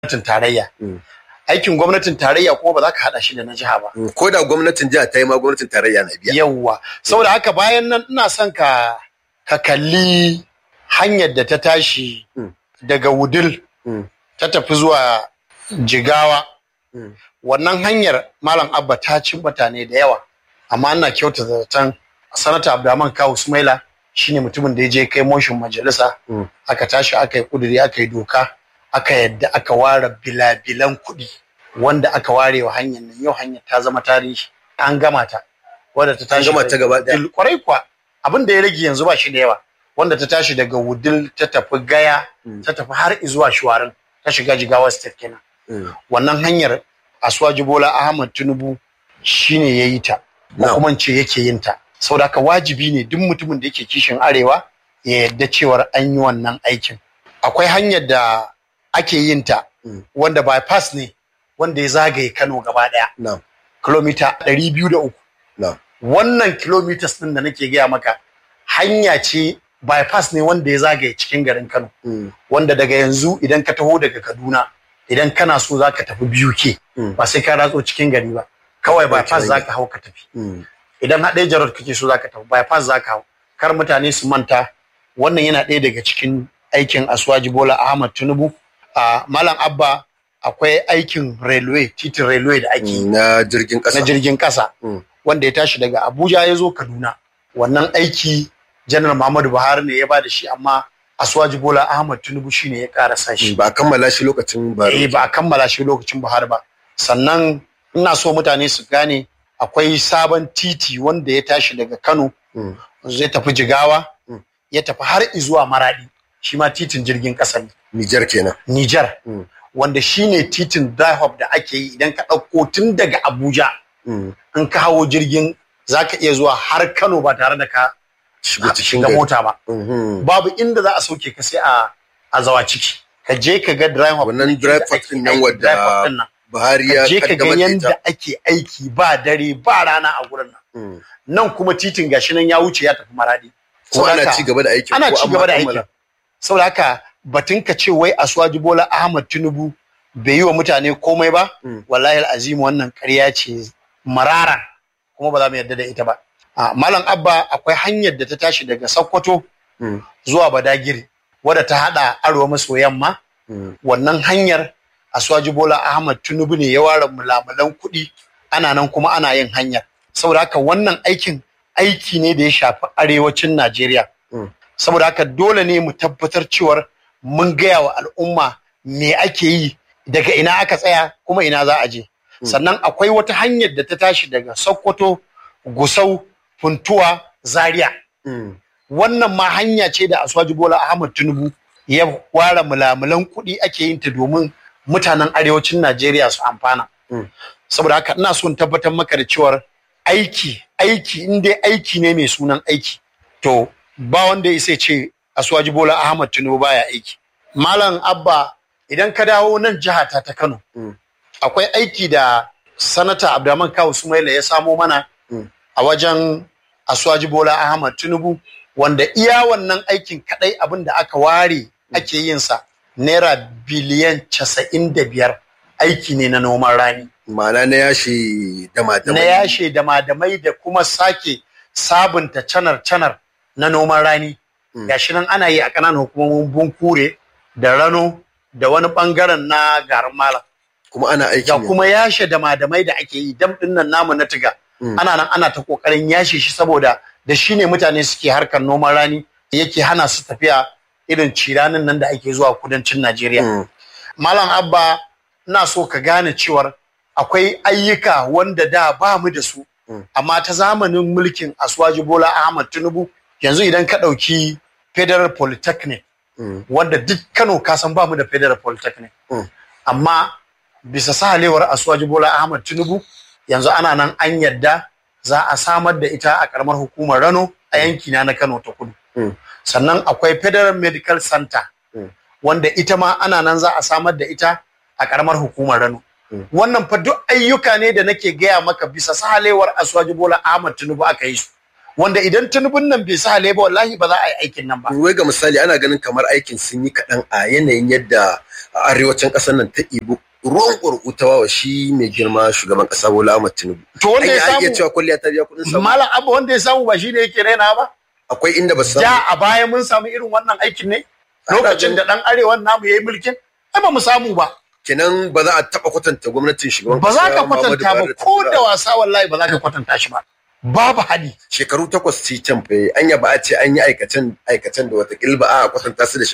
gwamnatin tarayya aikin gwamnatin tarayya kuma ba za ka haɗa shi da na jiha ba ko da gwamnatin jiha ta yi ma gwamnatin tarayya na biya yawwa saboda haka bayan nan ina son ka ka kalli hanyar da ta tashi daga wudil ta tafi zuwa jigawa wannan hanyar malam abba ta ci mutane da yawa amma ana kyauta zaton sanata abdulrahman kawu sumaila shine mutumin da ya je kai motion majalisa aka tashi aka yi kuduri aka yi doka aka yadda aka ware bilabilan kuɗi wanda aka ware wa hanyar nan yau hanyar ta zama tarihi an gama ta wadda ta tashi gama ta gaba ɗaya. kwarai kuwa abin da ya rage yanzu ba shi da yawa wanda ta tashi daga wudil ta tafi gaya ta tafi har zuwa shuwarin ta shiga jigawa state kenan wannan hanyar asuwaji bola ahmad tinubu shine ya yi ta ko Na'am. kuma in ce yake yin ta saboda haka wajibi ne duk mutumin da yake kishin arewa ya yarda cewar an yi wannan aikin akwai hanyar da ake yin ta wanda bypass ne wanda ya zagaye kano gaba daya na'am kilomita 203 na'am wannan kilometers din da nake gaya maka hanya ce bypass ne wanda ya zagaye cikin garin kano wanda daga yanzu idan ka taho daga kaduna idan kana so za ka tafi biyu ke ba sai ka ratso cikin gari ba kawai bypass za ka hau ka tafi idan haɗe jarot kake so za ka tafi bypass za ka hau kar mutane su manta wannan yana ɗaya daga cikin aikin aswaji bola ahmad tinubu a malam abba akwai aikin railway titin railway da ake yi na jirgin na ƙasa jirgin ƙasa Mm. wanda ya tashi daga Abuja ya zo Kaduna. Wannan aiki Janar Muhammadu Buhari ne ya ba da shi amma Asuwaji Bola Ahmad Tinubu shi ne ya karasa shi. ba a kammala shi lokacin ba Eh ba a kammala shi lokacin Buhari ba. Sannan ina so mutane su gane akwai sabon titi wanda ya tashi daga Kano Mm. zai tafi Jigawa Mm. ya tafi har izuwa Maradi shi ma titin jirgin ƙasa ne. Nijar kenan Nijar Mm. wanda shi ne titin Dahop da ake yi idan ka ɗauko tun daga Abuja Mm. in ka hawo jirgin za ka iya zuwa har Kano ba tare da ka shigo cikin shiga gari mota ba. Mhm. Babu inda za a sauke ka sai a a zawa ciki. Ka je ka ga drive hop Wannan ɗin drive da hop ake ɗin nan aiki, wadda drive hop ɗin nan. Buhari Ka ya je ka ga kaddamar da ita yanda ake aiki ba dare ba rana a gurin nan. Mm. Nan kuma titin gashi nan ya wuce ya tafi maradi. ko Saboda ana haka- ci gaba da aikin ana ko ci an gaba da kammala? aikin. Saboda haka batun ka ce wai Asuwaji Bola Ahmad Tinubu bai yi wa mutane komai ba, Mm. wallahi azimu wannan ƙarya ce marara kuma ba za mu yarda da ita ba. A Malam Abba akwai hanyar da ta tashi daga Sokoto Mm. zuwa Badagiri wadda ta hada arewa maso yamma Mm. wannan hanyar Asuwaji Bola Ahmad Tinubu ne ya ware mulamulan kuɗi ana nan kuma ana yin hanyar. Saboda haka wannan aikin aiki ne da ya shafi arewacin Najeriya. Mm. Saboda haka dole ne mu tabbatar cewar mun gaya wa al'umma me ake yi daga ina aka tsaya kuma ina za a je. Sannan akwai wata hanyar da ta tashi daga Sokoto, Gusau, Funtuwa, Zaria. Mm. wannan ma hanya ce da Aswaji Bola Ahmad Tinubu ya ware mulamulan kuɗi ake yin ta domin mutanen arewacin Najeriya su amfana. Mm. Saboda haka ina son tabbatar maka da cewar aiki aiki in dai aiki ne mai sunan aiki to ba wanda ya isa ya ce Aswaji Bola Ahmad Tinubu baya aiki. Malam Abba idan ka dawo nan jiha ta ta Kano Mm. akwai aiki da sanata Abdulrahman Kawu Sumaila ya samo mana Mm. a wajen Aswaji Bola Ahmad Tinubu wanda iya wannan aikin kadai abin da aka ware ake yin sa naira biliyan casa'in da biyar aiki ne na noman rani ma'ana na yashi da na matamai yashe da madamai da kuma sake sabunta canar-canar na noman rani Mm. gashi nan ana yi a ƙananan hukumomin bunkure da rano da wani ɓangaren na garin malam kuma ana aiki ga ne kuma yashe da madamai da ake yi dam ɗin nan namu na tiga Mm. ana nan ana ta ƙoƙarin yashe shi saboda da shi ne mutane suke harkar noman rani yake hana su tafiya irin ciranin nan da ake zuwa kudancin Najeriya. Mm. Malam Abba ina so ka gane cewar akwai ayyuka wanda da ba mu da su Mm. amma ta zamanin mulkin Aswaji Bola Ahmad Tinubu yanzu idan ka ɗauki Federal Polytechnic Mm. wanda duk Kano ka san ba mu da Federal Polytechnic Mm. amma bisa sahalewar Aswaji Bola Ahmad Tinubu yanzu ana nan an yadda za a samar da ita a karamar hukumar Rano a yankina na Kano ta kudu. Mm. Sannan akwai Federal Medical Center Mm. wanda ita ma ana nan za a samar da ita a karamar hukumar Rano. Mm. Wannan fa duk ayyuka ne da nake gaya maka bisa sahalewar Aswaji Bola Ahmad Tinubu aka yi su. wanda idan tunubun nan bai sa ba wallahi ba za a yi aikin nan ba wai ga misali ana ganin kamar aikin sun yi kaɗan a yanayin yadda a arewacin ƙasar nan ta ibu ruwan ƙurƙutawa wa shi mai girma shugaban ƙasa Bola Ahmed Tinubu. to wanda ya An iya samu cewa kwalliya ta biya kuɗin samu. malam abu wanda ya samu ba shi ne yake raina ba Akwai inda ba su samu. ja a baya mun samu irin wannan aikin ne Ana lokacin ganin- da dan arewan namu yayi mulkin ai ba mu samu ba Kenan ba za a taɓa kwatanta gwamnatin shugaban ba za ka Muhammadu kwatanta ba Buhari ta ko tura. da wasa wallahi ba za ka kwatanta shi ba babu hadi Shekaru takwas ci can fa anya ba a ce an yi aikacen aikacen da wata ba a kwatanta su da